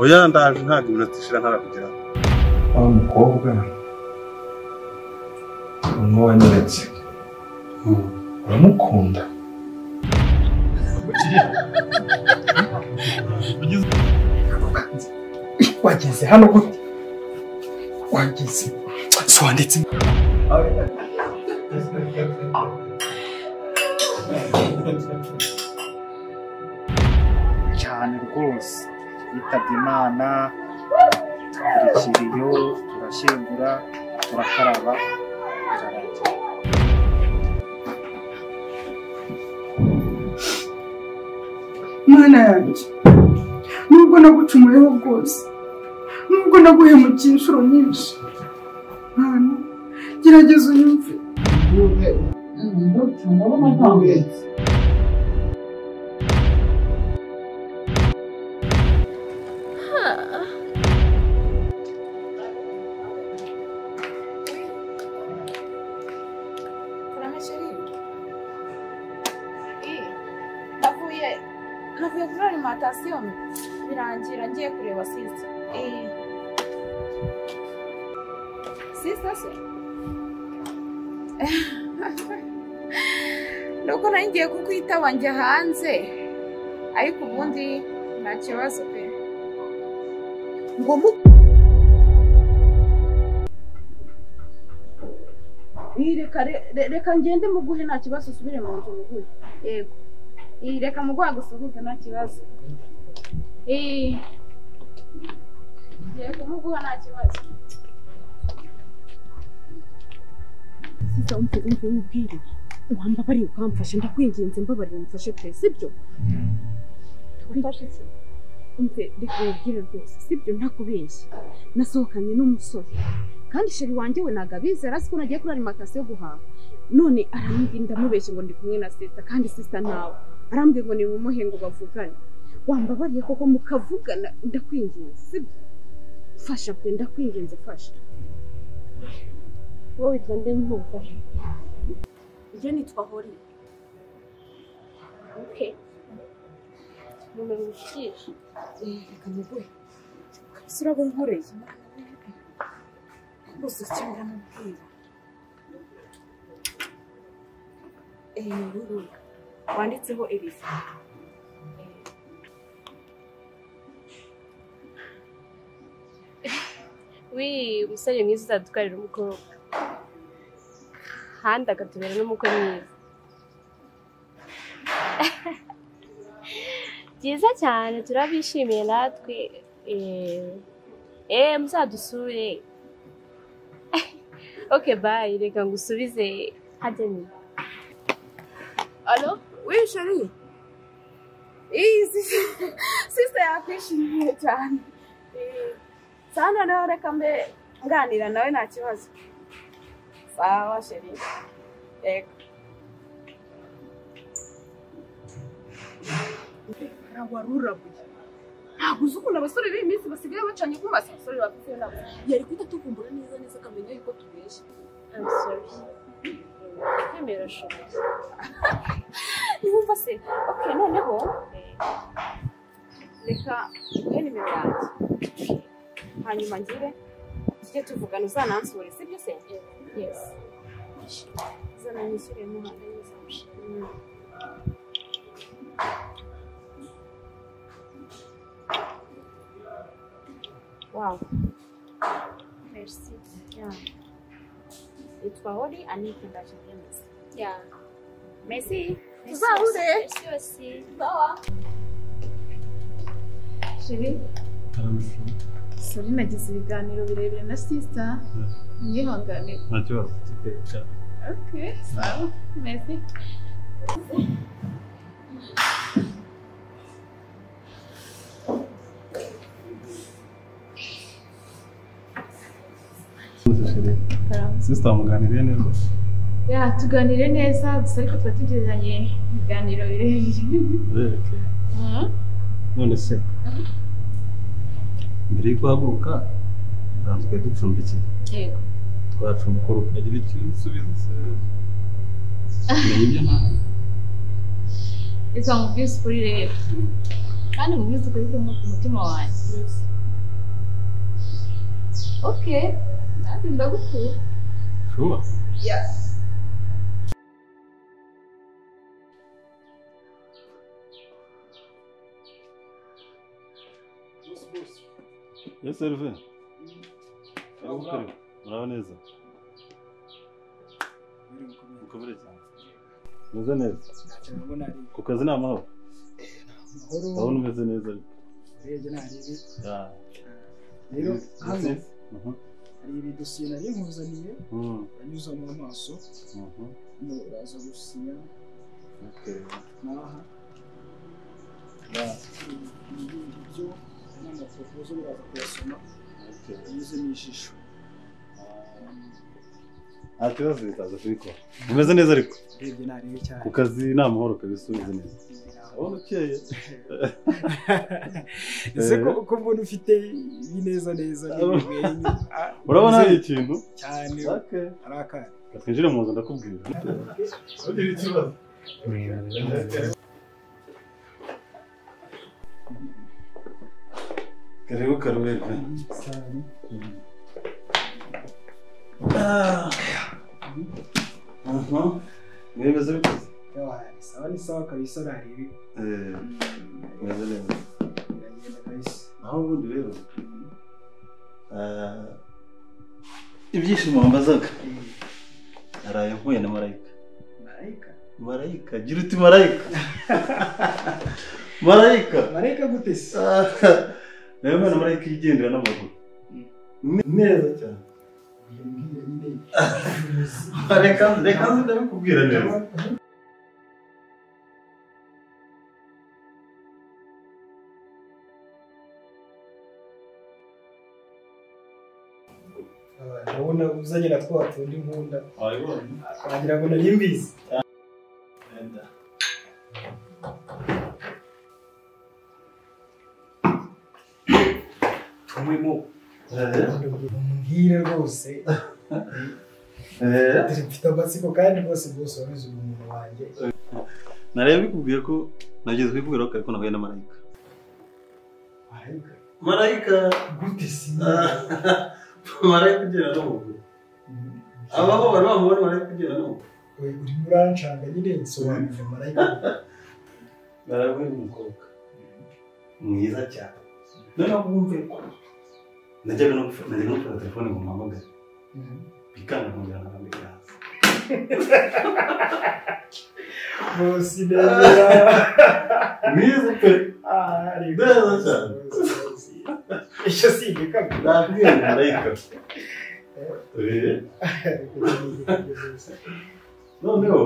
oya ndaje ntabwo iminota ishira ntarakugeraho wa mukobwa umwe wanyeretse uramukunda wageze hano gute wageze si wanditse cyane rwose yitabye imana turikiriyo turashyingura turakaraba birarangira mwana yanjye nubwo nagucumuyeho bwose nubwo naguhemukiye inshuro nyinshi mwana gerageza unyumve Kurame chérie. Eh, navuye navuye kuri alimentation birangira ngiye kureba sister. Eh. Sister se. Nuko nari ngiye kukwitaba njya hanze ariko ubundi nta kibazo pe ngo mu Iyi reka re- re- reka ngende muguhe nta kibazo usubire mu nzu muguhe yego iyi reka muguha gusuhuze nta kibazo iyi yego muguha nta kibazo Siza umuteze umutwe w'ubwire wambabariye ukamfasha ndakwinginze mbabarira umfashe pe sibyo ufashe iki umve reka ubwire rwose sibyo ntakubeshya nasohokanye n'umusore kandi sheri wanjye we ntabwo abizera azi ko nagiye kuri arimantasiyo guhaha none arambwira ndamubeshya ngo ndi kumwe na sita kandi sita ntawe arambwira ngo ni mumuhe ngo bavugane wambabariye koko mukavugana ndakwinginze sibyo fasha pe ndakwinginze fasha wowe witwa nde nk'ufashe njye nitwa hori oke nimero ushyigikiye reka muguhe kabisa urabona nkoreye rwose icyo ndamubwira ruru wanditseho elisa wi umusore mwiza uzadutwarira umukobwa kandi akatubera n'umukwe mwiza byiza cyane turabishimiye natwe eh, eh muzadusure ok bayi reka ngusubize hajya nyuma alo wi chérie iyi sister sister yakwishimiye cyane Eh, sawa noneho reka mbe nganira nawe nta kibazo sawa chérie yego warurabuye ntabwo uzi ukuntu abasore b'iyi minsi basigaye bacanye nk'umasa abasore bakuze nabo yari kuhita tuvumbura neza neza akamenya yuko tubeshya I'm sorry. kwemera ashoboye niwumva se ok noneho reka uhe nimero yanjye hanyuma ngire tujye tuvugana uzanansure sibyo se yes uzananyishyure muhanda neza wow merci yeah yitwa hori anita ndakigenda yeah merci tuzahure sawa sori nagize ibiganiro birebire na sisita mwihanganire nta kibazo tuteka ok sawa mezi sisita wamuganiriye neza ya tuganire neza gusa ariko tuba tugereranye ibiganiro birebire Okay. none se mbere yo guhaguruka nsanzwe ducumbikiye yego twacumbukura ukagira icyo usubiza se Menya ibyo nta reka mubwire ukuri rero kandi mubizi ukuri ku mutima wanjye oke nanjye ndagukura Sure. Yes, Elvin. Karibu, karibu. Muraho neza. Mukobere cyane. Meze neza. ntacyo nabona ari Ku kazi ni amahoro. amahoro Ndabona umeze neza. urebye nta ribi Yeah. rero hano Yes. Mhm. hari ibidosiye nari nkuzaniye Mhm. uranyuza mu maso Mhm. hano uraza gusinya Okay. n'aha Yeah. ibi ngibyo byo n'amapropozo uraza kuyasoma Okay. unyuze mu ijisho Nta kibazo bitaza kubikora. Umeze neza ariko. urebye nta ribi cyane Ku kazi ni amahoro kabisa umeze neza. Ndabona ukeye. ese ko ko mbona ufite ibineza neza n'ibimwenyu ah, Urabona hari unyuze ikintu? cyane Okay. ari akana Reka twinjire mu nzu ndakubwira. Ugire ikibazo. Karibu Karubebe. cyane Aha. Mwemeze bikoze. yabaye sawa ni sawa kabisa nta ribi Eh, mwemeze neza. biragenda kabisa Aho ubundi rero. ah, Ibyishimo wambazaga. Naraye mpuye na marayika. marayika Marayika, gira uti marayika. Marayika. marayika gute se nawe mwana marayika yigendera n'amaguru neza cyane reka reka nzi ndabikubwira neza ndabona uzanye na twa tundi nkunda wagira ngo nari mbizi tumwemo umbwire rwose Eh, dore mfite amatsiko kandi rwose rwose wabizi uyu muntu wanjye naraye bikubwiye ko nageze kubikubwira ko kare ko nahuye na marayika marayika marayika gute si marayika ugendera n'amaguru abaho bari bamubona marayika ugendera n'amaguru urimo urancanga nyine nsobanurira marayika naraye umukobwa mwiza cyane noneho bwumve najyaga no gufata najyaga no gufata telefone ngo mpamagare bikanga nkongera nkambika hasi rwose neza mwiza pe Neza cyane. icyo si igikapu nabwiye marayika Eh, noneho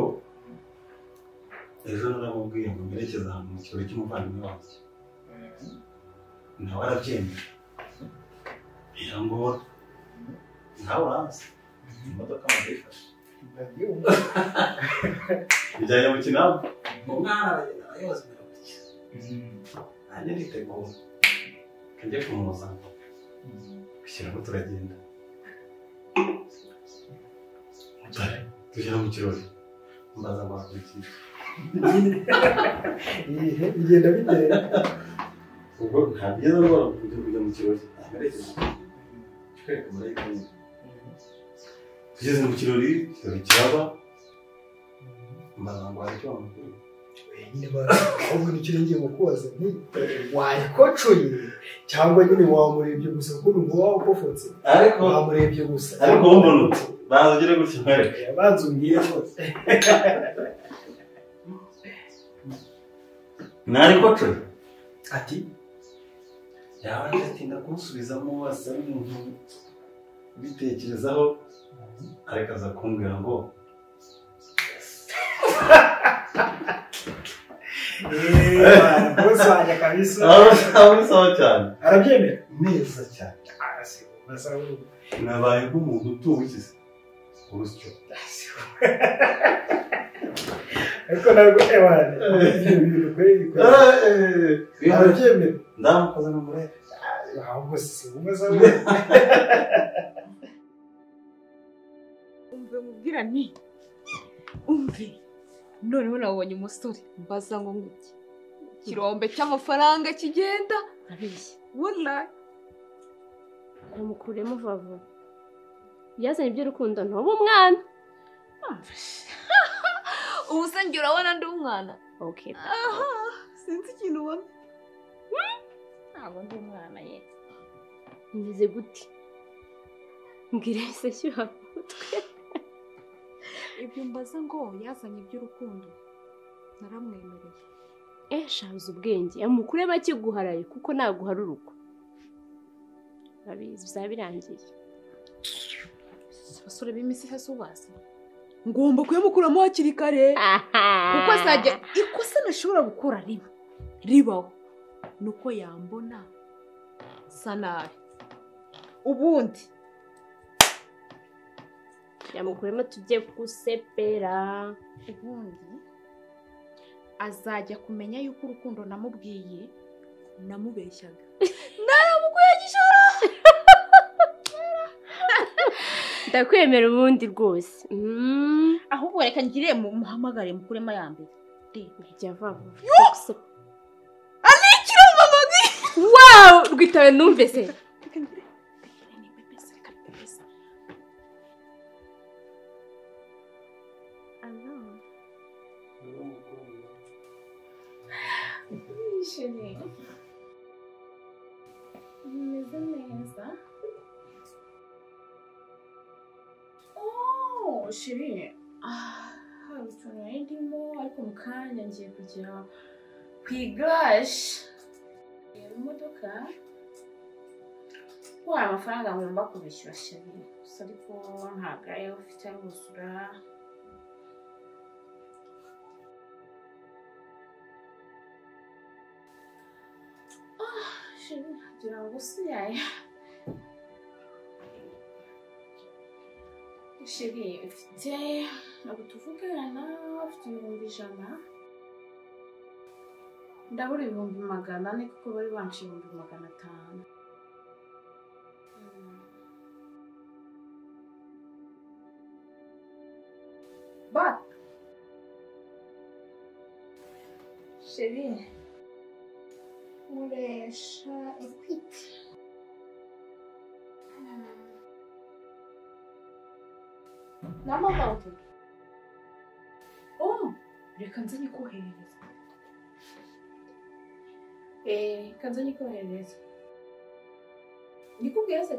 ejo naramubwiye ngo merekeze ahantu mu kirori cy'umuvandimwe wanjye nawe arabyemera birangora nawe urazi imodoka amaze ifashe bijyanye mu kinamba umwana aragenda arayoza biramukira nanjye nditegura kajya kumuza gushyiramo turagenda mutare tugera mu kirori mbaza bakurikiye bigenda bigenda ubwo nta byiza rwose kujya kujya mu kirori amerekeza twereka marayika nyine tugeze mu kirori ikirori kiraba mbaza ngo hari icyo wamubwira nyine bara ahubwo nicyo ngiye mu kubaza nti wayikocuye cyangwa nyine wamurebye gusa kuko numva wawukofotse ariko wamurebye gusa ariko wowe mbona uti baza ugire gutya mwereke abanza umbwire rwose ntariko coye ati yaba yatinda kumusubizamo wasa n'umuntu ubitekerezaho ariko aza kumbwira ngo eee rwose wajya kabisa abisaho cyane arabyemera neza cyane nabaye nk'umuntu utubukize urusyo ariko ntabwo ebane ibyo bintu bikore bikora arabyemera ndamukoze n'umurebe ahubwo si umaze we umve mubwira nti umve noneho nabonye umusore mbaza ngo ngutye ikirombe cy'amafaranga kigenda abeshya wallahi umukuremo vuba vuba byazanye iby'urukundo ntuba umwana ubu se njye urabona ndi umwana okay aha sinzi ikintu ubona ntabwo ndi umwana ye mbizi gute mbwira se shyuha ibyo mbaza ngo yazanye iby'urukundo naramwemereye esha uzi ubwenge amukuremo akiguharaye kuko naguhara urugo urabizi bizaba birangiye abasore b'iminsi iheze ubazi ngomba kuyamukuramo hakiri kare kuko azajya ikosa ntashobora gukora riba ribaho ni uko yambona sa nabi ubundi yamukuremo tujye gusepera ubundi azajya kumenya yuko urukundo namubwiye namubeshyaga naramubwiye gishora ndakwemera ubundi rwose Mm. ahubwo reka ngire mu- muhamagare mukurema ya mbere Jya vuba vuba. Wow, rwitawe numvise. Wishimye. Umeze neza. Oh, shiri. Ah, hari utuntu nari ndimo ariko mu kanya ngiye kujya ku igaraje. Reba imodoka. Ko hari amafaranga ngomba kubishyura shiri. Gusa ariko ntabwo ariyo ufite aruzura. Ah, shiri, ngira ngo si yaya. Shiri, ufite ntabwo tuvugana, ufite ibihumbi ijana. Ndabura ibihumbi magana ane kuko bari banshi ibihumbi magana atanu. Mm. Ba! Shiri, nkoresha ekwiti. n'amabati oh reka nze nyikoherereze eh reka nze nyikoherereze nikubwira se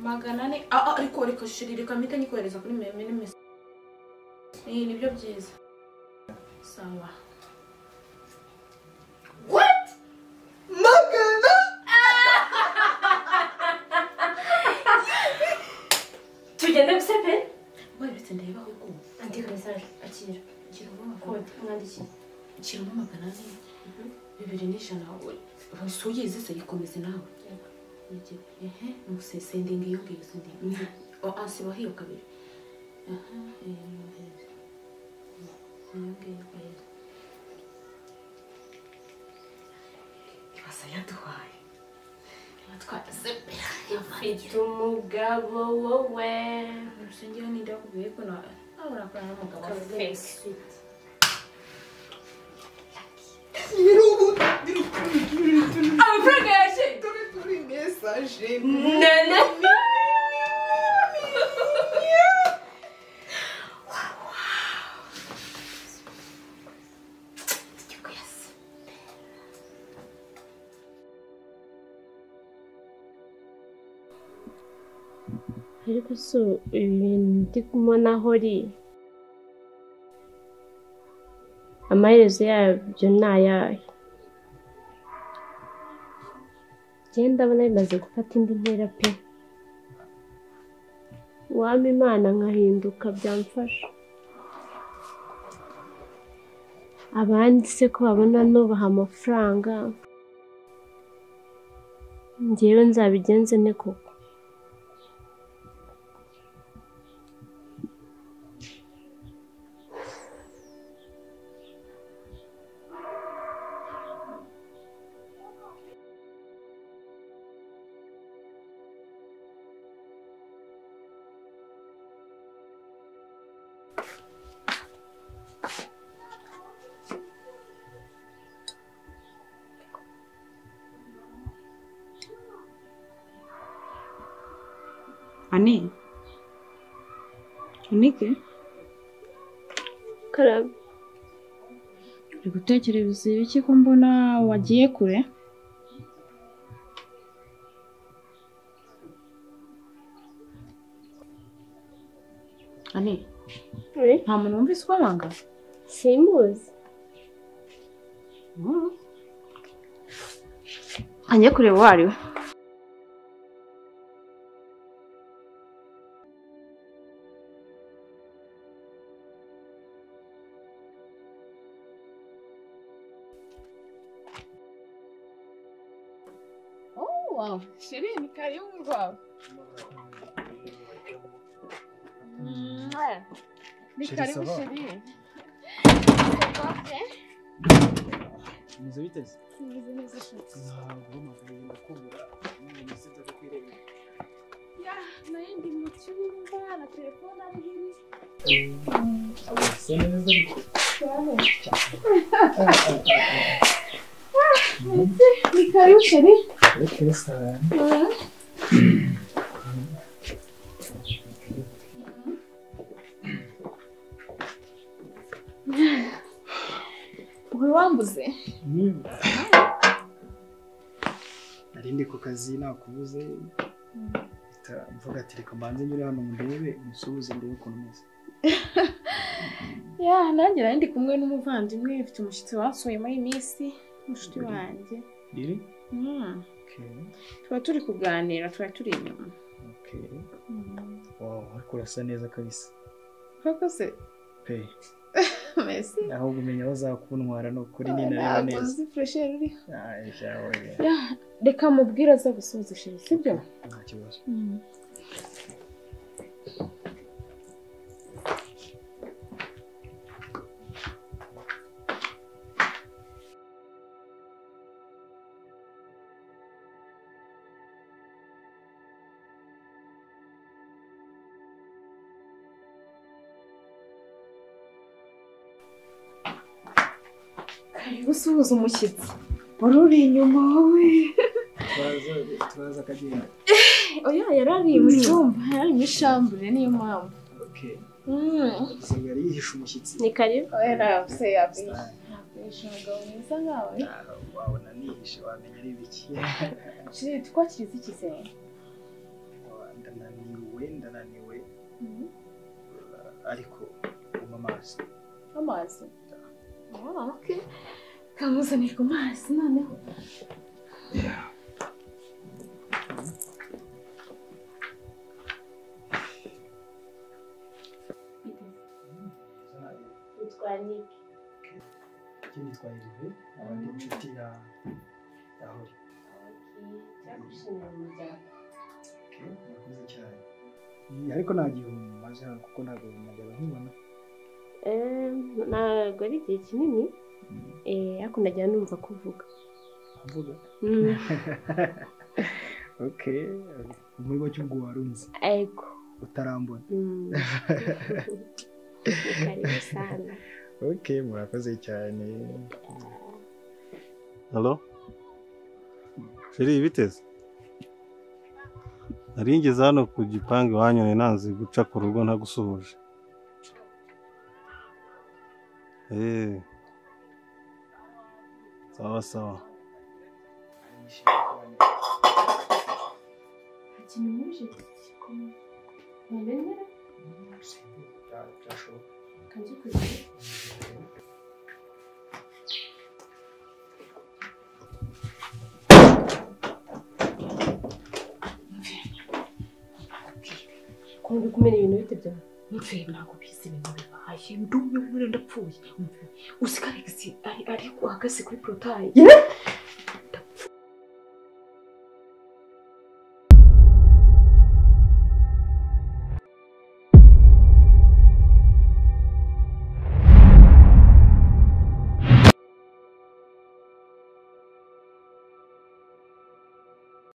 magana ane ah ah ariko reka shiri reka mpite nyikohereza kuri meme n'imisi eh nibyo byiza sawa What? Magana? Tugende gusepe? Wewe bite ndeba aho ukumva Andika message akira. gira ubwoba bwawe Kode umwandikiye. kiramo magana ane bibiri n'ijana suye zise yikomeze nawe Yego. ehe musesendinga iyo ngiyo sendinga asiba hiyo kabiri aha eh, yohereza. iyo ngiyo yohereza. ibasa yaduhaye yatwaye sepe Mfite umugabo wowe. urusengero ninde wakubwiye ko nawe nawe urakorana n'umugabo wa fesi Kabesi. amafaranga yaje Turi turi mesaje. Nene. ariko so ibintu ndi kubona aho uri amaherezo yabyo ni ayahe genda ndabona bimaze gufata indi ntera pe wampa imana nkahinduka byamfasha abandi se ko babona nubaha amafaranga njyewe nzabigenze ne koko ani unike karame uri gutekereza ibiki ko mbona wagiye kure ani nta muntu wumvise ubabanga simuzi ajye kureba uwo ari we Shirini, karibu kwao. Mwah. Ni Sheri, karibu ça va? Shirini. Mwiza biteze? Tumeze neza shati. Ntabwo amavubi ndakubura. Umuntu usibye kukwireba. Ya, naye ndi mu cyumba na telefone ari hiri. Usa neza ariko. Ni karibu Shirini. Okay, sana. Uhora wambuze. Mm. Nari ndi ku kazi nakubuze. Ita mvuga ati reka mbanze nyure hano mundebe musuhuze ndebe ukuntu umeze. Ya, nanjye nari ndi kumwe n'umuvandimwe mfite umushyitsi wansuye muri iyi minsi. Mushiti wanjye. Riri? Mm. Okay. Tuba turi kuganira, tuba turi inyuma. Okay. Wow, ariko urasa neza kabisa. Koko se? Pe. Mbese? Aho kumenya aho uzakuntwara ni ukuri ni nareba Ntabwo neza. uzi furesheri uriho. Ah, yawe. Ya, reka mubwire aza gusubiza ishuri, sibyo? Nta kibazo. Karibu usuhuza umushyitsi. Wari uri inyuma wowe. Turaza turaza akagenda. Oya, yari ari mu cyumba, yari ari muri shambure niyo mpamvu. Okay. Mm. Gusa yari yihishe umushyitsi. ni karibu Oya, ntabwo se yakwishyura. Style. Yakwishyura umugabo mwiza nkawe. Ah, Wabona nihishe wamenya ari ibiki. Shiri, twakirize iki se? Ndananiwe ndananiwe ariko umpa amazi. Amazi. Ah, okay. Kamuzanira ku mazi noneho. yitwa niki Ikindi twahirwe abandi inshuti ya Rahori. cyakushimira umuryango Okay, Murakoze cyane. Iyi, Ariko nta gihumbi maze hano kuko ntabwo najyaga nkubona. ntabwo ari igihe kinini eh, ariko najya numva kuvuga Mvuga. Mm, Okay. Muri bo cy'ubwo warunze ariko utarambona. mm. Ni karibu sana Okay, murakoze cyane. Halo? Sheri biteze? Nari ngeze hano ku gipangu iwanyu nanze guca ku rugo ntagusuhuje. Eh. Sawa sawa. ikintu mwinshi gikomeye ntabemera Byashoboka. kanjye kugira ukuntu uri kumena ibintu bite byawe mve ntabwo bizi ibintu bibaye ndumye ubure ndapfuye Mve, uzi ko alex ari ari ahagaze kuri porotayi